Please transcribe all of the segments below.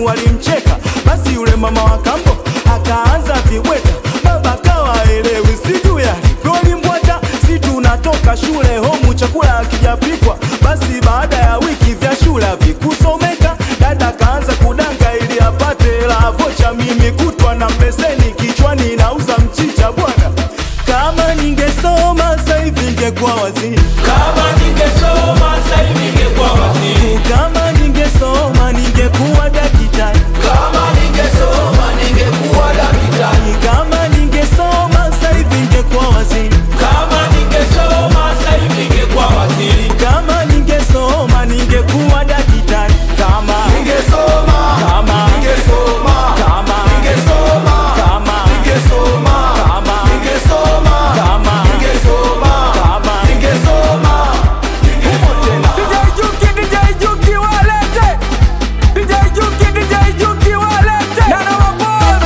walimcheka, basi yule mama wa kambo akaanza vibweta, baba kawa elewi, sijui alivyolimbwata, si tunatoka shule homu chakula akijapikwa, basi baada ya wiki vya shule havikusomeka, dada kaanza kudanga ili apate la vocha, mimi kutwa na mbeseni kichwani nauza mchicha bwana, kama ningesoma sasa hivi ningekuwa waziri Kama ningesoma sasa hivi ningekuwa waziri. kama ningesoma ningekuwa daktari, Kama ningesoma ningekuwa daktari. kama ningesoma sasa hivi ningekuwa waziri, Kama ningesoma sasa hivi ningekuwa waziri. kama ningesoma ningekuwa daktari, kama Ningesoma, kama ningesoma, kama ningesoma, kama ningesoma, kama ningesoma, kama ningesoma, kama ningesoma. DJ Juki, DJ Juki walete DJ Juki, DJ Juki walete Nana Wapole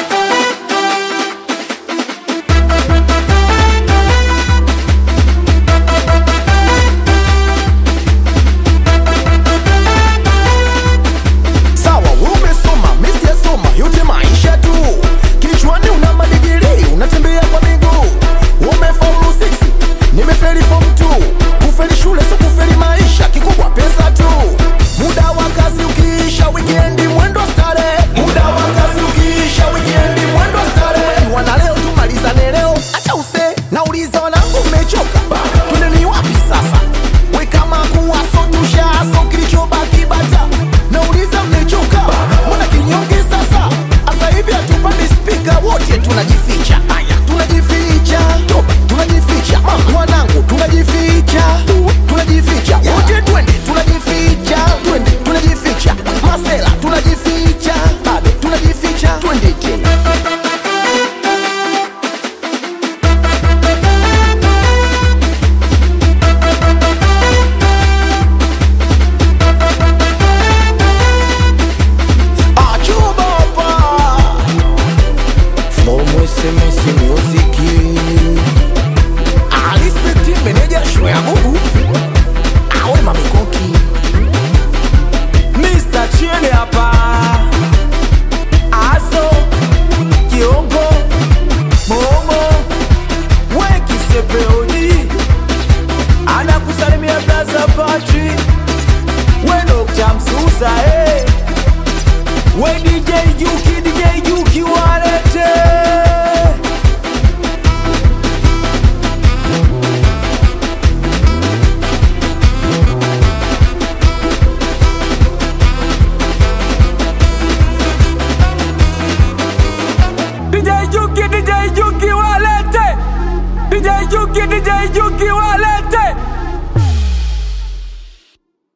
Sawa, umesoma, mimi sijasoma, yote maisha tu. Kichwani una madigiri, unatembea kwa miguu. Umefaulu 6, nimefeli form 2. Kufeli shule sio kufeli maisha, kikubwa pesa tu. Muda wa kazi ukiisha, weekend mwendo starehe. Muda wa kazi ukiisha, weekend mwendo starehe. Wana leo tumalizane leo, acha use. Nauliza wanangu mmechoka? Twendeni wapi sasa? We kama kuwaso tushaso kilichobaki bata. Nauliza mmechoka? Mbona kinyonge sasa? Asa hivi hatupandi spika wote tunajificha. Aya, tunajificha. Toba, tunajificha. Mama, wanangu tunajificha. Tunajificha. Wote twende tunajificha. Twende tunajificha. Masela tunajificha. Bado tunajificha. Twende tena. Achubapa From SMS Music Alispecti meneja show ya Mungu Awe mamikoki Mr. Chile hapa Aso Kiongo Momo Weki Sepeoni Anakusalimia Blaza Patri We Dr. Msusa eh. We DJ Juki DJ Juki walete DJ Juki DJ Juki walete DJ Juki DJ Juki walete